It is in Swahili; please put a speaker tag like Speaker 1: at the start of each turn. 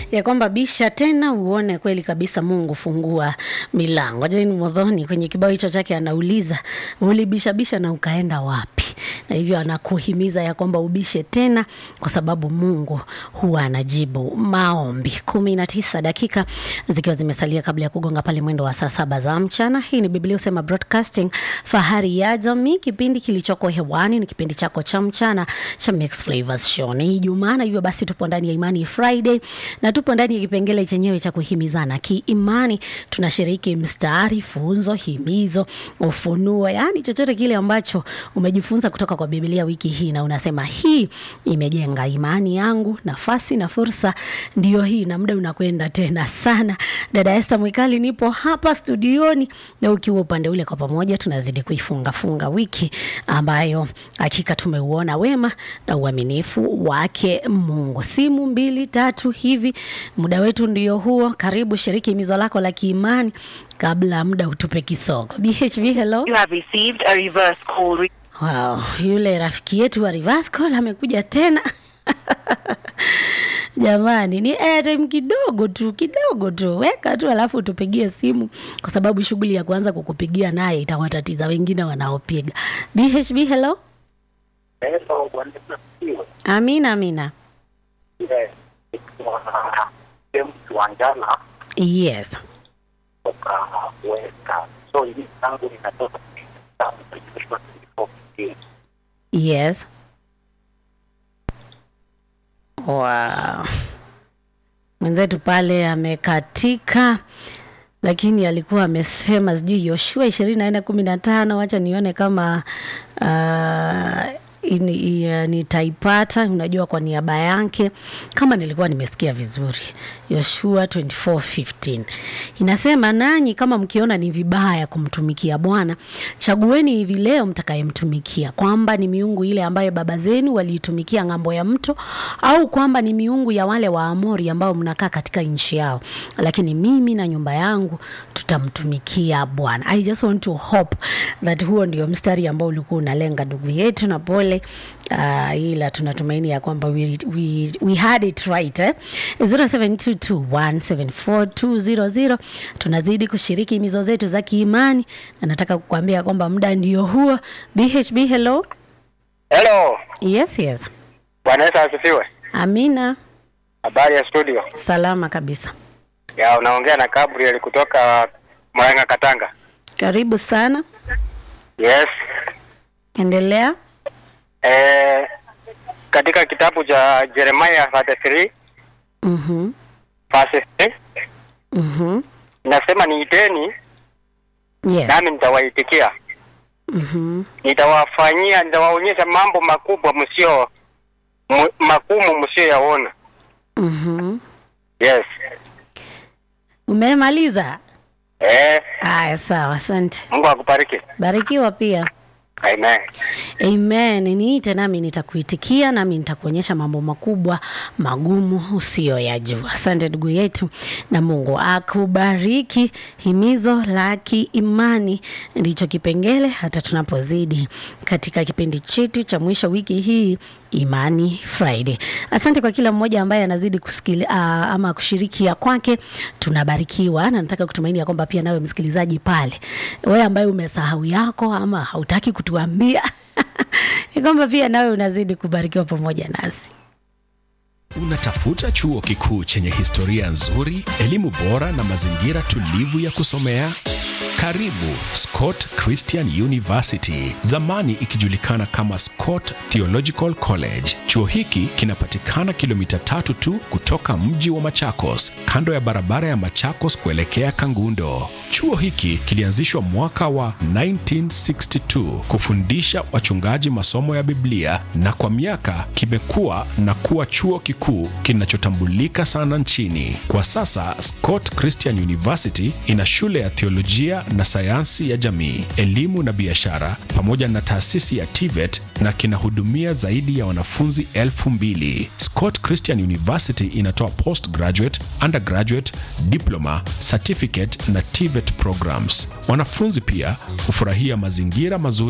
Speaker 1: ya kwamba bisha tena uone kweli kabisa Mungu fungua milango. Jane Modhoni kwenye kibao hicho chake anauliza ulibishabisha na ukaenda wapi? Na hivyo anakuhimiza ya kwamba ubishe tena, kwa sababu Mungu huwa anajibu maombi. kumi na tisa dakika zikiwa zimesalia kabla ya kugonga pale mwendo wa saa saba za mchana. Hii ni Biblia Usema Broadcasting, fahari ya jamii. Kipindi kilichoko hewani ni kipindi chako cha mchana cha Mix Flavors Show. Ni Ijumaa na hivyo basi tupo ndani ya Imani Friday na tupo ndani ya kipengele chenyewe cha kuhimizana kiimani. Tunashiriki mstari, funzo, himizo, ufunuo, yaani chochote kile ambacho umejifunza kutoka kwa Biblia wiki hii na unasema hii imejenga imani yangu, nafasi na fursa ndio hii, na muda unakwenda tena sana. Dada Esther Mwikali nipo hapa studioni, na ukiwa upande ule, kwa pamoja tunazidi kuifunga funga wiki ambayo hakika tumeuona wema na uaminifu wake Mungu. Simu mbili tatu hivi, muda wetu ndio huo. Karibu shiriki himizo lako la kiimani kabla muda utupe kisogo. BHB, hello.
Speaker 2: You have received a reverse call. Re-
Speaker 1: Wow, yule rafiki yetu wa reverse call amekuja tena. Jamani, ni airtime kidogo tu kidogo tu, weka tu alafu tupigie simu, kwa sababu shughuli ya kuanza kukupigia naye itawatatiza wengine wanaopiga. BHB, hello.
Speaker 3: Hello, Bwana Yesu asifiwe.
Speaker 1: Amina, amina.
Speaker 3: Yes, ikiwa James Wanjala
Speaker 1: Yes.
Speaker 3: kutoka Weka. So hili tangu linatoka kitabu cha Joshua 24:15.
Speaker 1: Yes. Wow. Mwenzetu pale amekatika, lakini alikuwa amesema sijui Yoshua ishirini na nne kumi na tano. Wacha nione kama uh, ini- i- nitaipata, unajua kwa niaba yake, kama nilikuwa nimesikia vizuri. Yoshua 24:15 inasema, nanyi kama mkiona ni vibaya kumtumikia Bwana, chagueni hivi leo mtakayemtumikia, kwamba ni miungu ile ambayo baba zenu waliitumikia ng'ambo ya mto, au kwamba ni miungu ya wale Waamori ambao mnakaa katika nchi yao, lakini mimi na nyumba yangu tutamtumikia Bwana. I just want to hope that huo ndio mstari ambao ulikuwa unalenga ndugu yetu, na pole uh, ila tunatumaini ya kwamba we, we, we had it right eh? 0722174200 tunazidi kushiriki mizo zetu za kiimani, na nataka kukuambia kwamba muda ndio huo. BHB, hello.
Speaker 3: Hello,
Speaker 1: Yes, yes.
Speaker 3: Bwana Yesu asifiwe.
Speaker 1: Amina,
Speaker 3: Habari ya studio.
Speaker 1: salama kabisa.
Speaker 3: Ya unaongea na Gabriel kutoka Mwanga Katanga.
Speaker 1: Karibu sana,
Speaker 3: Yes.
Speaker 1: endelea.
Speaker 3: Eh, katika kitabu cha Jeremiah 33
Speaker 1: Mhm,
Speaker 3: verse 3
Speaker 1: mhm,
Speaker 3: inasema niiteni
Speaker 1: yes.
Speaker 3: nami nitawaitikia.
Speaker 1: Mhm,
Speaker 3: Nitawafanyia, nitawaonyesha mambo makubwa msio mu- magumu msioyaona.
Speaker 1: mhm.
Speaker 3: Yes.
Speaker 1: Umemaliza?
Speaker 3: Eh,
Speaker 1: Aya, sawa, asante.
Speaker 3: Mungu akubariki.
Speaker 1: Barikiwa pia.
Speaker 3: Amen.
Speaker 1: Amen. Niite nami nitakuitikia, nami nitakuonyesha mambo makubwa magumu usiyoyajua. Asante ndugu yetu, na Mungu akubariki. Himizo la kiimani ndicho kipengele hata tunapozidi katika kipindi chetu cha mwisho wiki hii Imani Friday. Asante kwa kila mmoja ambaye anazidi kusikili, uh, ama kushiriki ya kwake, tunabarikiwa na nataka kutumaini ya kwamba pia nawe msikilizaji pale, wewe ambaye umesahau yako ama hautaki kutuambia ni kwamba pia nawe unazidi kubarikiwa pamoja nasi.
Speaker 4: Unatafuta chuo kikuu chenye historia nzuri, elimu bora na mazingira tulivu ya kusomea? Karibu Scott Christian University, zamani ikijulikana kama Scott Theological College. Chuo hiki kinapatikana kilomita tatu tu kutoka mji wa Machakos, kando ya barabara ya Machakos kuelekea Kangundo. Chuo hiki kilianzishwa mwaka wa 1962 kufundisha wachungaji masomo ya Biblia na kwa miaka kimekuwa na kuwa chuo kikuu kinachotambulika sana nchini. Kwa sasa Scott Christian University ina shule ya theolojia na sayansi ya jamii, elimu na biashara pamoja na taasisi ya TVET na kinahudumia zaidi ya wanafunzi elfu mbili. Scott Christian University inatoa postgraduate, undergraduate, diploma, certificate na TVET programs. Wanafunzi pia hufurahia mazingira mazuri